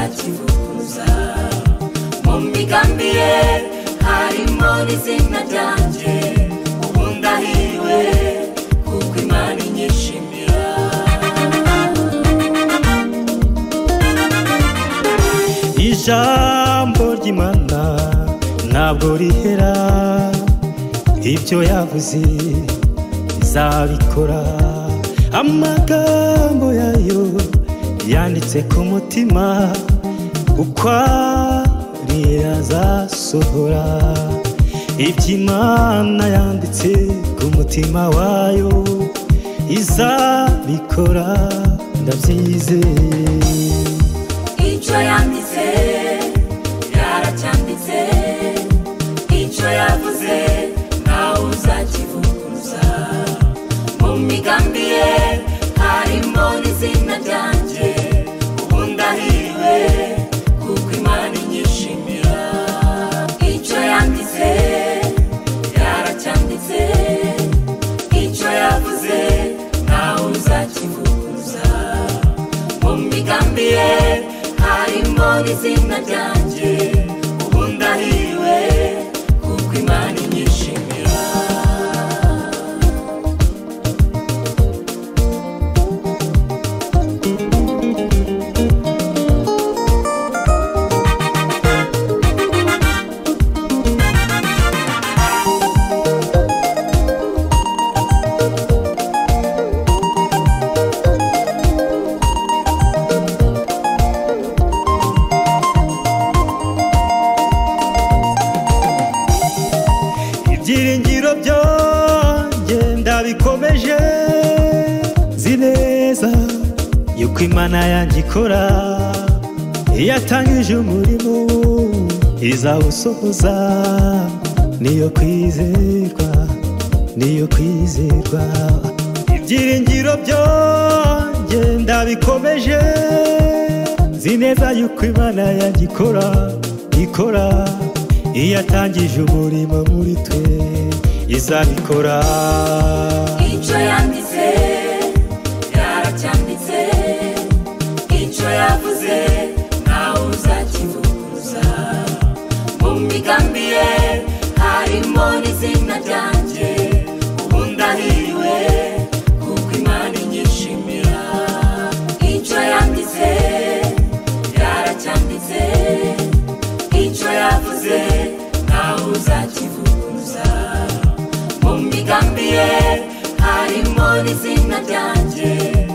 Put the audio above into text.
akivuza mu migambi ye harimo n'izina ryanjye ubu ndahiriwe kuko imana inyishimira ijambo ry'imana ntabwo rihera ibyo yavuze izabikora amagambo yayo yanditse ku mutima uko ari azasohora iby'imana yanditse ku mutima wayo izabikora ndabyizeye icyo yanditse yaracyanditse icyo yavuze nawe uzakivuguruza mu migambi ye harimo n'izina ryanjye ubu ndahiriwe kuko imana inyishimira icyo yanditse yaracyanditse icyo yavuze nawe uzakivuguruza mu migambi ye harimo n'izina ryanjye ubu ndahiriwe kuko imana inyishimira ibyiringiro byanjye ndabikomeje nzi neza yuko imana yanjye ikora iyo atangije umurimo izawusohoza niyo kwizerwa niyo kwizerwa ibyiringiro byanjye ndabikomeje nzi neza yuko imana yanjye ikora ikora iyo atangije umurimo muri twe izabikora icyo yanditse yaracyanditse icyo yavuze nawe uzakivuguruza mu migambi ye harimo n'izina ryanjye ubu ndahiriwe kuko imana inyishimira icyo yanditse yaracyanditse icyo yavuze nawe uzakivuguruza mu migambi ye harimo n'izina ryanjye